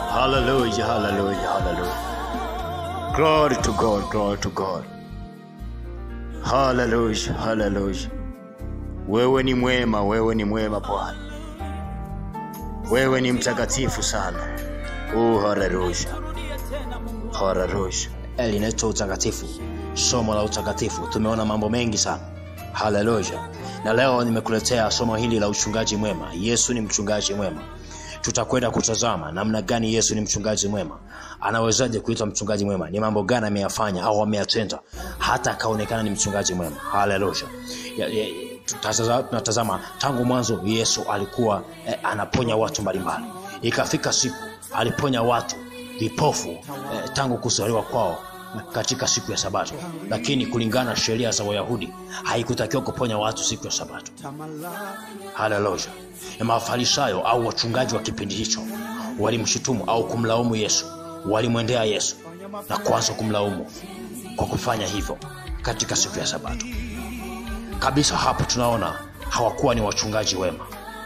Hallelujah, hallelujah, hallelujah. Glory to God, glory to God. Hallelujah, hallelujah. Wewe ni mwema, wewe ni mwema Bwana. Wewe ni mtakatifu sana. Oh, hallelujah. Hallelujah. Eh, linaitwa utakatifu. Somo la utakatifu. Tumeona mambo mengi sana. Hallelujah. Na leo nimekuletea somo hili la uchungaji mwema. Yesu ni mchungaji mwema. Tutakwenda kutazama namna gani Yesu ni mchungaji mwema. Anawezaje kuitwa mchungaji mwema? Ni mambo gani ameyafanya au ameyatenda hata akaonekana ni mchungaji mwema? Haleluya. Ya- ya- tutazaza- Tunatazama tangu mwanzo Yesu alikuwa eh, anaponya watu mbalimbali. Ikafika siku aliponya watu vipofu eh, tangu kuzaliwa kwao katika siku ya Sabato, lakini kulingana na sheria za Wayahudi haikutakiwa kuponya watu siku ya Sabato. Haleluya. Na Mafarisayo au wachungaji wa kipindi hicho walimshutumu au kumlaumu Yesu, walimwendea Yesu na kuanza kumlaumu kwa kufanya hivyo katika siku ya Sabato. Kabisa hapo tunaona hawakuwa ni wachungaji wema,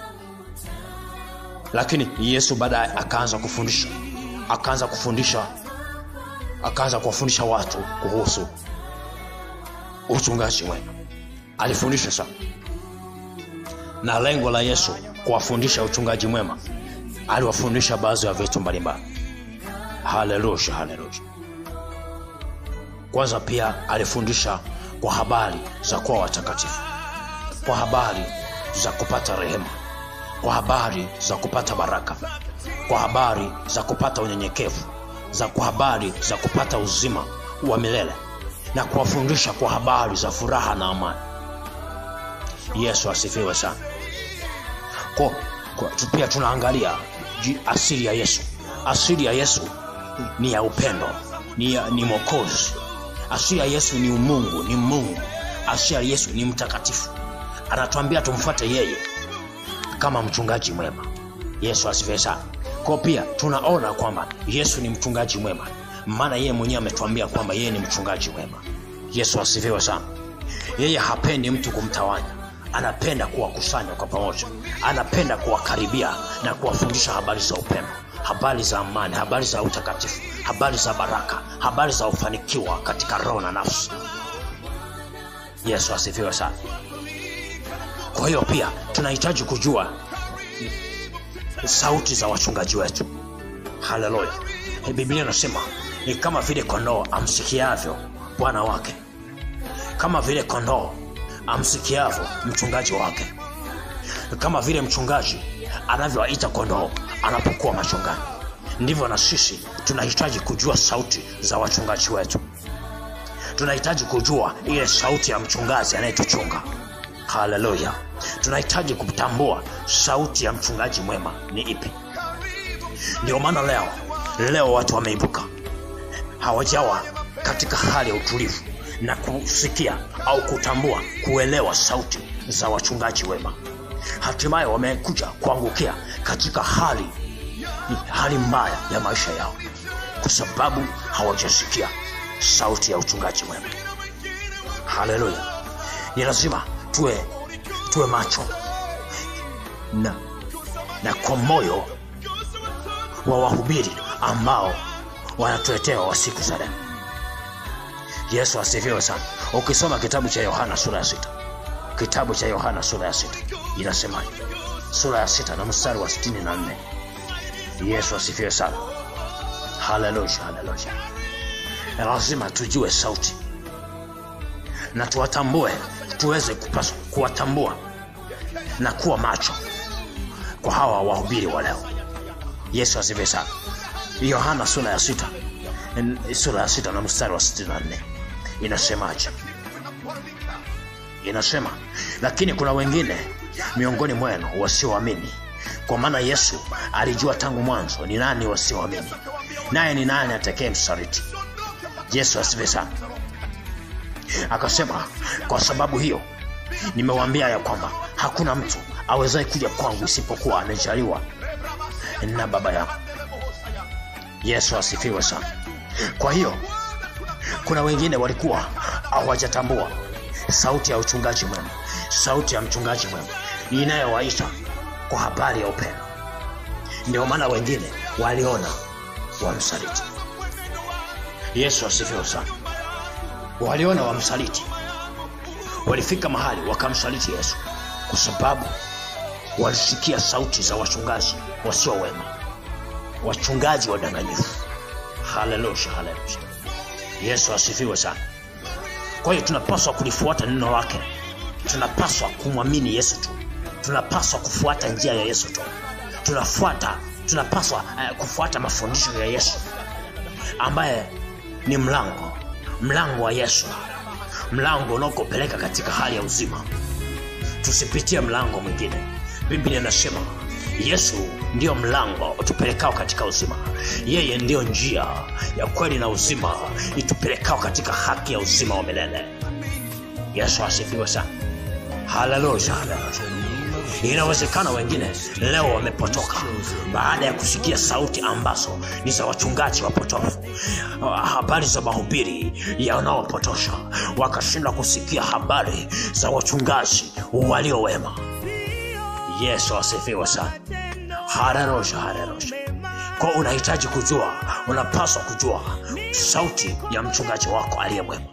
lakini Yesu baadaye akaanza kufundisha, akaanza kufundisha, akaanza kuwafundisha watu kuhusu uchungaji mwema. Alifundisha sana na lengo la Yesu kuwafundisha uchungaji mwema, aliwafundisha baadhi ya vitu mbalimbali. Haleluya, haleluya. Kwanza pia alifundisha kwa habari za kuwa watakatifu, kwa habari za kupata rehema, kwa habari za kupata baraka, kwa habari za kupata unyenyekevu, za kwa habari za kupata uzima wa milele, na kuwafundisha kwa habari za furaha na amani. Yesu asifiwe sana. Kwa, kwa, tu- pia tunaangalia ji- asili ya Yesu. Asili ya Yesu ni ya upendo, ni, ya, ni mwokozi. Asili ya Yesu ni umungu, ni Mungu. Asili ya Yesu ni mtakatifu. Anatuambia tumfuate yeye kama mchungaji mwema. Yesu asifiwe sana. Kwa pia tunaona kwamba Yesu ni mchungaji mwema, maana yeye mwenyewe ametuambia kwamba yeye ni mchungaji mwema. Yesu asifiwe sana. Yeye hapendi mtu kumtawanya, anapenda kuwakusanya kwa pamoja, anapenda kuwakaribia na kuwafundisha habari za upendo, habari za amani, habari za utakatifu, habari za baraka, habari za ufanikiwa katika roho na nafsi. Yesu asifiwe sana. Kwa hiyo pia tunahitaji kujua sauti za wachungaji wetu. Haleluya! Biblia inasema ni kama vile kondoo amsikiavyo bwana wake kama vile kondoo amsikiavyo mchungaji wake, kama vile mchungaji anavyowaita kondoo anapokuwa machungani, ndivyo na sisi tunahitaji kujua sauti za wachungaji wetu. Tunahitaji kujua ile sauti ya mchungaji anayetuchunga. Haleluya! Tunahitaji kutambua sauti ya mchungaji mwema ni ipi. Ndio maana leo leo watu wameibuka hawajawa katika hali ya utulivu na kusikia au kutambua kuelewa sauti za wachungaji wema hatimaye wamekuja kuangukia katika hali hali mbaya ya maisha yao kwa sababu hawajasikia sauti ya uchungaji wema haleluya ni lazima tuwe tuwe macho na, na kwa moyo wa wahubiri ambao wanatuletea wa siku za leo yesu asifiwe sana ukisoma kitabu cha yohana sura ya sita kitabu cha yohana sura ya sita inasemaje sura ya sita na mstari wa sitini na nne yesu asifiwe sana haleluya haleluya Na lazima tujue sauti na tuwatambue tuweze kupaswa kuwatambua na kuwa macho kwa hawa wahubiri wa leo yesu asifiwe sana yohana sura ya sita n- sura ya sita na mstari wa sitini na nne inasemaje inasema lakini kuna wengine miongoni mwenu wasioamini kwa maana yesu alijua tangu mwanzo ni nani wasioamini naye ni nani atekee msaliti yesu asifiwe sana akasema kwa sababu hiyo nimewaambia ya kwamba hakuna mtu awezaye kuja kwangu isipokuwa amejaliwa na baba yangu yesu asifiwe sana kwa hiyo kuna wengine walikuwa hawajatambua sauti ya uchungaji mwema sauti ya mchungaji mwema inayowaita kwa habari ya upendo ndio maana wengine waliona wamsaliti. Yesu asifiwe sana. Waliona wamsaliti, walifika mahali wakamsaliti Yesu kwa sababu walisikia sauti za wachungaji wasio wema, wachungaji wadanganyifu. Haleluya, haleluya. Yesu asifiwe sana. Kwa hiyo tunapaswa kulifuata neno lake, tunapaswa kumwamini Yesu tu, tunapaswa kufuata njia ya Yesu tu, tunafuata tunapaswa uh, kufuata mafundisho ya Yesu ambaye ni mlango, mlango wa Yesu, mlango unaokupeleka katika hali ya uzima. Tusipitie mlango mwingine. Biblia inasema Yesu ndiyo mlango utupelekao katika uzima. Yeye ndiyo njia ya kweli na uzima itupelekao katika haki ya uzima wa milele. Yesu asifiwe sana. Haleluya, haleluya. Inawezekana wengine leo wamepotoka baada ya kusikia sauti ambazo ni za wachungaji wapotofu, habari za mahubiri yanaopotosha, wakashindwa kusikia habari za wachungaji walio wema. Yesu asifiwe sana. Haleluya, haleluya. Kwa unahitaji kujua, unapaswa kujua sauti ya mchungaji wako aliye mwema.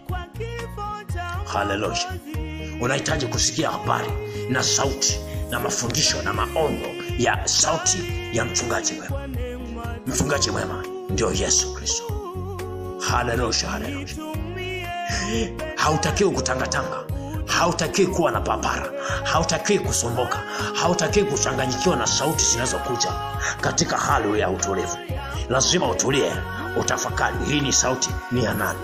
Haleluya. Unahitaji kusikia habari na sauti na mafundisho na maonyo ya sauti ya mchungaji mwema. Mchungaji mwema ndio Yesu Kristo. Haleluya, haleluya. Hautakiwi kutangatanga, hautakiwi kuwa na papara, hautakiwi kusumbuka, hautakiwi kuchanganyikiwa na sauti zinazokuja katika hali ya utulivu. Lazima utulie, utafakari, hii ni sauti ni ya nani?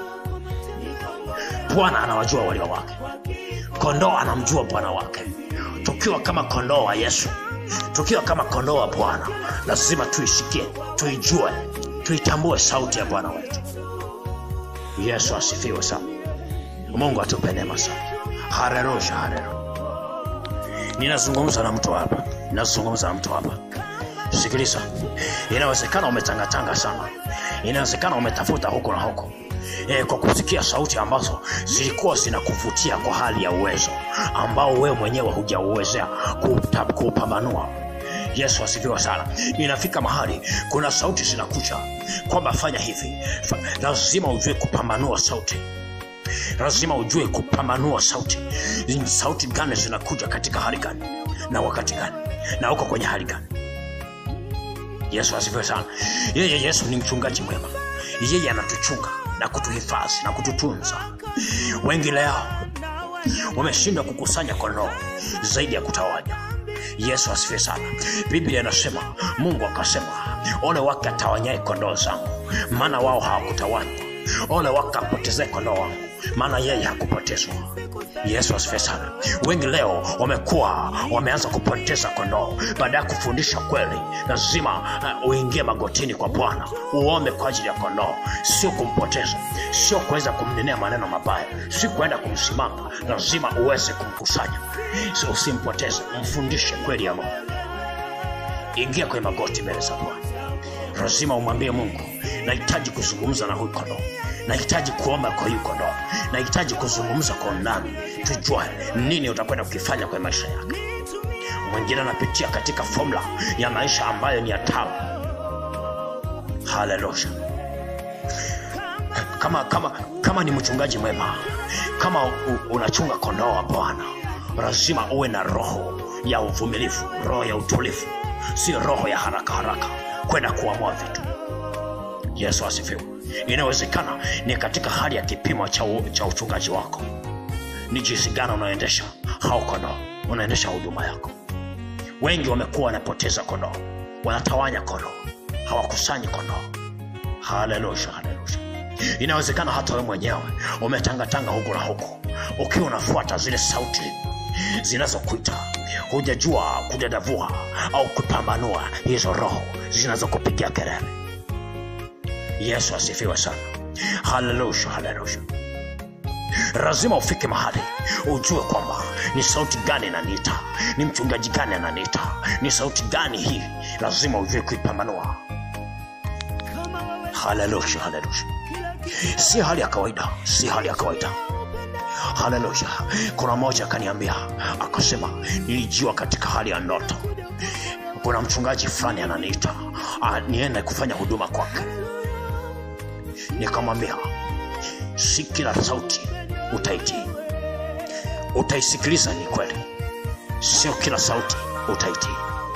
Bwana anawajua walio wake, kondoo anamjua bwana wake. Tukiwa kama kondoo wa Yesu, tukiwa kama kondoo wa Bwana, lazima tuisikie, tuijue, tuitambue sauti ya Bwana wetu. Yesu asifiwe sana. Mungu atupe neema sana. Haleluya, haleluya. Ninazungumza na mtu hapa, ninazungumza na mtu hapa. Sikiliza, inawezekana umetangatanga sana, inawezekana umetafuta huko na huko e, kwa kusikia sauti ambazo zilikuwa zinakuvutia kwa hali ya uwezo ambao wewe mwenyewe hujauwezea kuupambanua. Yesu asifiwe sana. Inafika mahali kuna sauti zinakuja kwamba fanya hivi, fa, lazima ujue kupambanua sauti lazima ujue kupambanua sauti. Sauti gani zinakuja katika hali gani na wakati gani na uko kwenye hali gani? Yesu asifiwe sana. Yeye Yesu ni mchungaji mwema, yeye anatuchunga na kutuhifadhi na kututunza. Wengi leo wameshindwa kukusanya kondoo zaidi ya kutawanya. Yesu asifiwe sana. Biblia inasema, Mungu akasema, ole wake atawanyaye kondoo zangu, maana wao hawakutawanywa. Ole wake apotezaye kondoo wangu, maana yeye hakupotezwa. Yesu asifiwe sana. Wengi leo wamekuwa wameanza kupoteza kondoo. Baada ya kufundisha kweli, lazima uh, uingie magotini kwa Bwana uombe kwa ajili ya kondoo, sio kumpoteza, sio kuweza kumnenea maneno mabaya, si kuenda kumsimama. Lazima uweze kumkusanya, so usimpoteze, mfundishe kweli ya Mungu. Ingia kwenye magoti mbele za Bwana, lazima umwambie Mungu, nahitaji kuzungumza na huyu kondoo nahitaji kuomba kwa huyu kondoo, nahitaji kuzungumza kwa undani, tujue nini utakwenda kukifanya kwenye maisha yake. Mwingine anapitia katika fomula ya maisha ambayo ni ya tabu. Haleluya! Kama, kama, kama ni mchungaji mwema, kama u, unachunga kondoo wa Bwana, lazima uwe na roho ya uvumilivu, roho ya utulivu, sio roho ya haraka haraka kwenda kuamua vitu. Yesu asifiwe. Inawezekana ni katika hali ya kipimo cha, u, cha uchungaji wako, ni jinsi gani unaendesha hao kondoo, unaendesha huduma yako. Wengi wamekuwa wanapoteza kondoo, wanatawanya kondoo, hawakusanyi kondoo. Haleluya, haleluya. Inawezekana hata wewe mwenyewe umetangatanga huku na huku, ukiwa unafuata zile sauti zinazokuita, hujajua kudadavua au kupambanua hizo roho zinazokupigia kelele. Yesu asifiwe sana. Haleluya, haleluya. Lazima ufike mahali ujue kwamba ni sauti gani inaniita, ni mchungaji gani ananiita, ni sauti gani hii. Lazima ujue kuipambanua. Haleluya, haleluya. Si hali ya kawaida, si hali ya kawaida. Haleluya. Kuna mmoja akaniambia akasema, nilijiwa katika hali ya ndoto, kuna mchungaji fulani ananiita niende kufanya huduma kwake nikamwambia si kila sauti utaitii utaisikiliza ni kweli sio kila sauti utaitii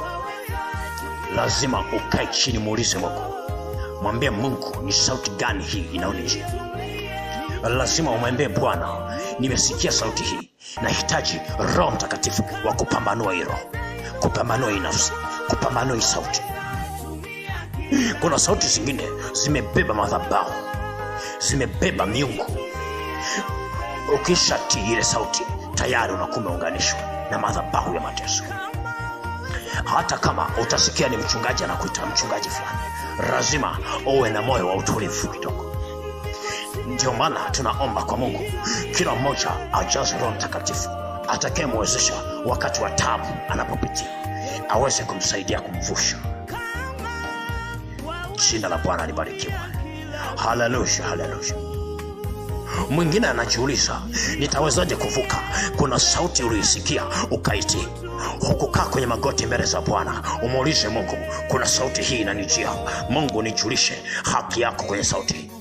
lazima ukae chini muulize mungu mwambie mungu ni sauti gani hii inaonijia lazima umwambie bwana nimesikia sauti hii nahitaji roho mtakatifu wa kupambanua hii roho kupambanua hii nafsi kupambanua hii sauti kuna sauti zingine zimebeba madhabahu zimebeba miungu ukishatii ile sauti tayari unakuwa umeunganishwa na madhabahu ya mateso hata kama utasikia ni mchungaji anakuita mchungaji fulani lazima uwe na moyo wa utulivu kidogo ndio maana tunaomba kwa mungu kila mmoja ajaze roho mtakatifu atakayemwezesha wakati wa tabu anapopitia aweze kumsaidia kumvusha jina la bwana libarikiwa haleluya haleluya mwingine anajiuliza nitawezaje kuvuka kuna sauti uliisikia ukaitii hukukaa kwenye magoti mbele za bwana umuulize mungu kuna sauti hii inanijia mungu nijulishe haki yako kwenye sauti hii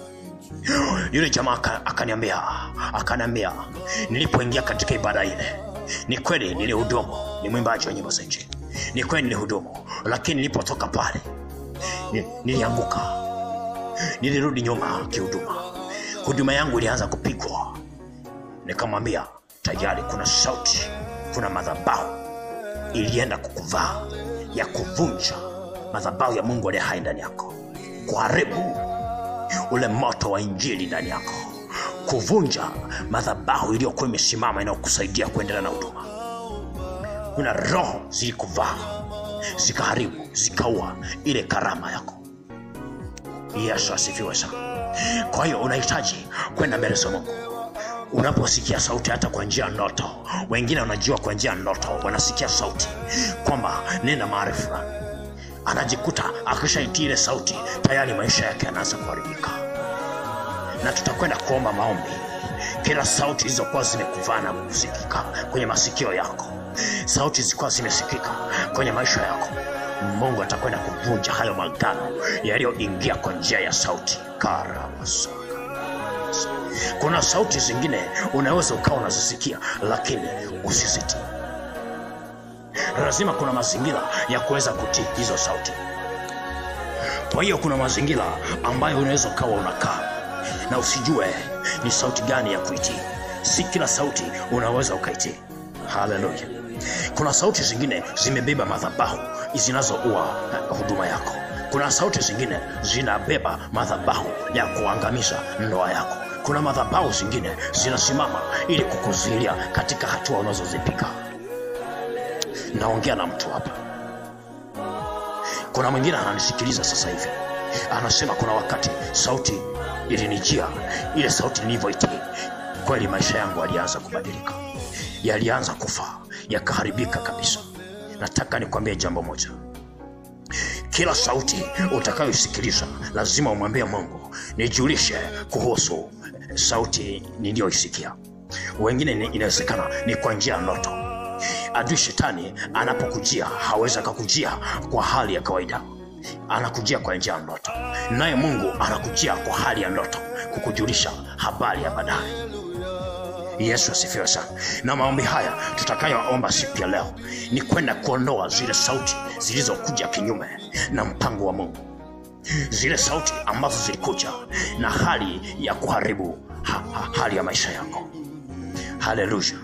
yule jamaa aka- akaniambia akaniambia nilipoingia katika ibada ile ni kweli nilihudumu ni mwimbaji wa nyimbo za injili ni kweli nilihudumu lakini nilipotoka pale ni- nilianguka nilirudi nyuma kihuduma huduma yangu ilianza kupigwa nikamwambia tayari kuna sauti kuna madhabahu ilienda kukuvaa ya kuvunja madhabahu ya mungu aliye hai ndani yako kuharibu ule moto wa injili ndani yako kuvunja madhabahu iliyokuwa imesimama inayokusaidia kuendelea na huduma kuna roho zilikuvaa zikaharibu zikaua ile karama yako yesu asifiwe sana kwa hiyo unahitaji kwenda mbele za mungu unaposikia sauti hata kwa njia ya ndoto wengine wanajua kwa njia ya ndoto wanasikia sauti kwamba nenda mahali fulani anajikuta akishaitii ile sauti tayari maisha yake yanaanza kuharibika na tutakwenda kuomba maombi kila sauti zilizokuwa zimekuvaa na kusikika kwenye masikio yako sauti zilikuwa zimesikika kwenye maisha yako mungu atakwenda kuvunja hayo magano yaliyoingia kwa njia ya sauti karamasaka kuna sauti zingine unaweza ukawa unazisikia lakini usizitii lazima kuna mazingira ya kuweza kutii hizo sauti kwa hiyo kuna mazingira ambayo unaweza ukawa unakaa na usijue ni sauti gani ya kuitii si kila sauti unaweza ukaitii haleluya kuna sauti zingine zimebeba madhabahu zinazoua eh, huduma yako kuna sauti zingine zinabeba madhabahu ya kuangamiza ndoa yako kuna madhabahu zingine zinasimama ili kukuzuilia katika hatua unazozipiga naongea na mtu hapa kuna mwingine ananisikiliza sasa hivi anasema kuna wakati sauti ilinijia ile sauti nilivyoitii kweli maisha yangu yalianza kubadilika yalianza kufa yakaharibika kabisa nataka nikwambie jambo moja kila sauti utakayoisikiliza lazima umwambie mungu nijulishe kuhusu sauti niliyoisikia wengine ni- inawezekana ni kwa njia ya ndoto adui shetani anapokujia hawezi akakujia kwa hali ya kawaida anakujia kwa njia ya ndoto naye mungu anakujia kwa hali ya ndoto kukujulisha habari ya baadaye yesu asifiwe sana na maombi haya tutakayoomba siku ya leo ni kwenda kuondoa zile sauti zilizokuja kinyume na mpango wa mungu zile sauti ambazo zilikuja na hali ya kuharibu ha, ha, hali ya maisha yako haleluya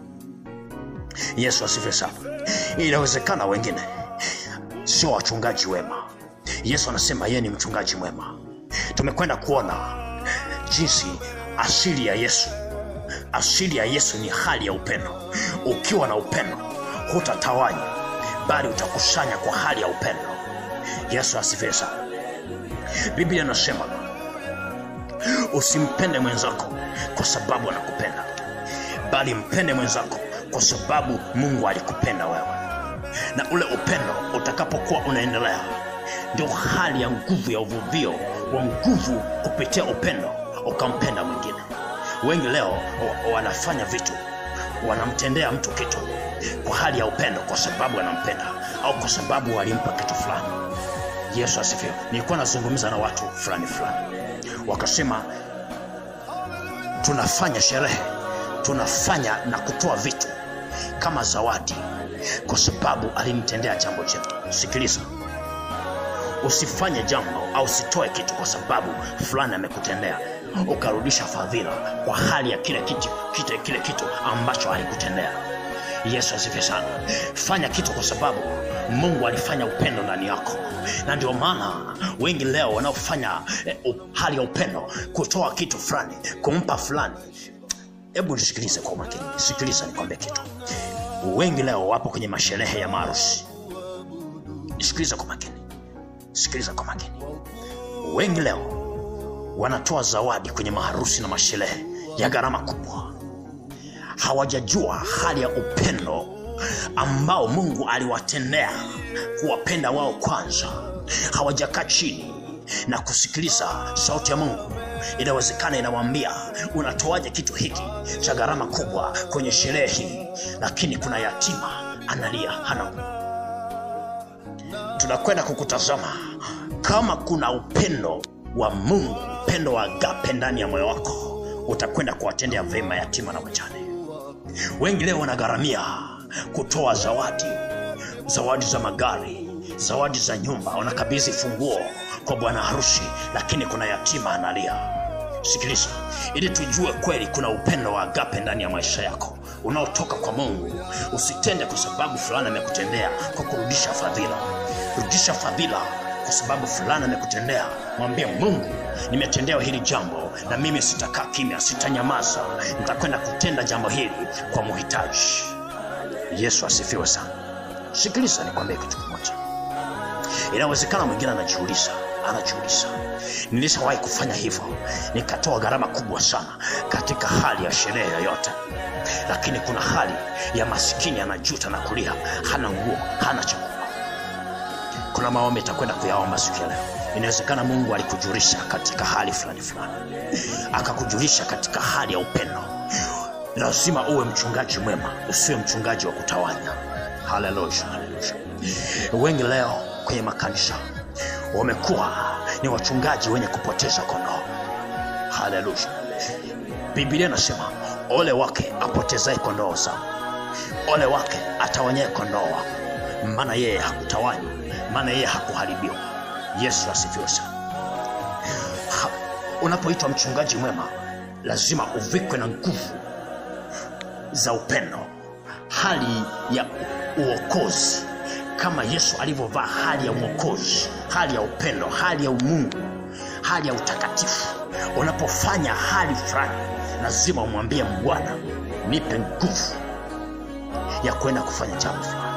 yesu asifiwe sana inawezekana wengine sio wachungaji wema yesu anasema yeye ni mchungaji mwema tumekwenda kuona jinsi asili ya yesu asili ya yesu ni hali ya upendo ukiwa na upendo hutatawanya bali utakusanya kwa hali ya upendo yesu asifiwe sana biblia inasema usimpende mwenzako kwa sababu anakupenda bali mpende mwenzako kwa sababu mungu alikupenda wewe na ule upendo utakapokuwa unaendelea ndio hali ya nguvu ya uvuvio wa nguvu kupitia upendo ukampenda mwingine wengi leo wa- wanafanya vitu wanamtendea mtu kitu kwa hali ya upendo kwa sababu anampenda au kwa sababu walimpa kitu fulani yesu asifiwe nilikuwa nazungumza na watu fulani fulani wakasema tunafanya sherehe tunafanya na kutoa vitu kama zawadi kwa sababu alinitendea jambo jema sikiliza usifanye jambo au usitoe kitu kwa sababu fulani amekutendea ukarudisha fadhila kwa hali ya kile kitu, kile, kile kitu ambacho alikutendea yesu asifiwe sana fanya kitu kwa sababu mungu alifanya upendo ndani yako na ndio maana wengi leo wanaofanya eh, u- hali ya upendo kutoa kitu fulani kumpa fulani hebu nisikilize kwa umakini sikiliza nikwambie kitu wengi leo wapo kwenye masherehe ya maarusi sikiliza kwa makini sikiliza kwa makini wengi leo wanatoa zawadi kwenye maharusi na masherehe ya gharama kubwa hawajajua hali ya upendo ambao mungu aliwatendea kuwapenda wao kwanza hawajakaa chini na kusikiliza sauti ya mungu inawezekana inawambia unatoaje kitu hiki cha gharama kubwa kwenye sherehe hii lakini kuna yatima analia hana tunakwenda kukutazama kama kuna upendo wa mungu upendo wa agape ndani ya moyo wako utakwenda kuwatendea vema yatima na wajane wengi leo wanagharamia kutoa zawadi zawadi za magari zawadi za nyumba wanakabidhi funguo kwa bwana harusi lakini kuna yatima analia sikiliza ili tujue kweli kuna upendo wa agape ndani ya maisha yako unaotoka kwa mungu usitende kwa sababu fulani amekutendea kwa kurudisha fadhila rudisha fadhila kwa sababu fulani amekutendea mwambie mungu nimetendewa hili jambo na mimi sitakaa kimya sitanyamaza nitakwenda kutenda jambo hili kwa muhitaji yesu asifiwe sana sikiliza nikwambie kitu kimoja inawezekana mwingine anajiuliza anajiuliza nilishawahi kufanya hivyo nikatoa gharama kubwa sana katika hali ya sherehe yoyote lakini kuna hali ya masikini anajuta na kulia hana nguo hana chakula kuna maombi itakwenda kuyaomba siku ya leo inawezekana mungu alikujulisha katika hali fulani fulani akakujulisha katika hali ya upendo lazima uwe mchungaji mwema usiwe mchungaji wa kutawanya haleluya haleluya wengi leo kwenye makanisa wamekuwa ni wachungaji wenye kupoteza kondoo haleluya biblia inasema ole wake apotezae kondoo zao ole wake atawanyae kondoo wako maana yeye hakutawanywa maana yeye hakuharibiwa yesu asifiwe sana Ha- unapoitwa mchungaji mwema lazima uvikwe na nguvu za upendo hali ya uokozi kama yesu alivyovaa hali ya uokozi hali ya upendo hali ya umungu hali ya utakatifu unapofanya hali fulani lazima umwambie bwana nipe nguvu ya kwenda kufanya jambo fulani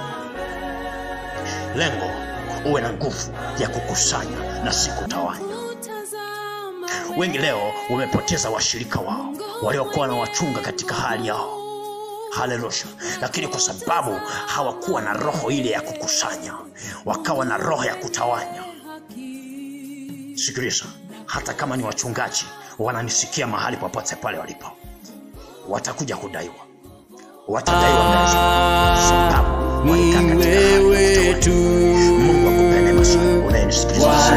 lengo uwe na nguvu ya kukusanya na si kutawanya wengi leo wamepoteza washirika wao waliokuwa na wachunga katika hali yao haleluya lakini kwa sababu hawakuwa na roho ile ya kukusanya wakawa na roho ya kutawanya sikiliza hata kama ni wachungaji wananisikia mahali popote pale walipo watakuja kudaiwa watadaiwa mbele za Mungu, kwa sababu walikaa ni katika hali ya wewe kutawanya. tu mungu akupende masaa unayenisikiliza